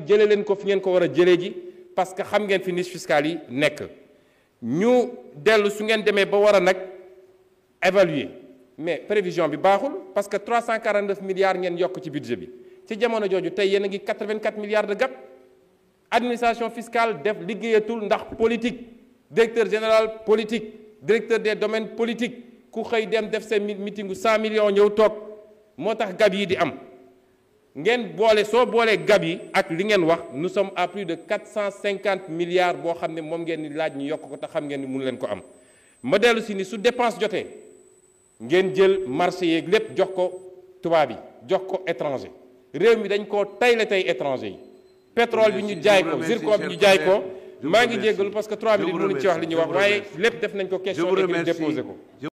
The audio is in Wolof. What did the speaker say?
jëlee leen ko fi ngeen ko war a jëlee ji parce que xam ngeen fi niche fiscale yi nekk ñu dellu su ngeen demee ba war a nag évaluer mais prévision bi baaxul parce que 349 milliards ngeen yokk ci budget bi ci jamono jooju tey yéen a ngi 84 milliards de gap administration fiscale def liggéeyatul ndax politique directeur général politique directeur des domaines politiques ku xëy dem def seen meetingu 100 millions ñëw toog moo tax gab yi di am ngeen boole soo boolee gab yi ak li ngeen wax nous sommes à plus de 450 milliards boo xam ne moom ngeen ni laaj ñu yokk ko te xam ngeen ni mënu leen ko am ma dellu si ni su dépense jotee ngeen jël marché yeeg lépp jox ko tubaab yi jox ko étranger réew mi dañ koo tayle tey étranger yi pétrole bi ñu jaay ko zircon bi ñu jaay ko maa ngi jéggalu parce que 3 minutes mënuñ ci wax li ñuy wax waaye lépp def nañ ko question écrite déposé ko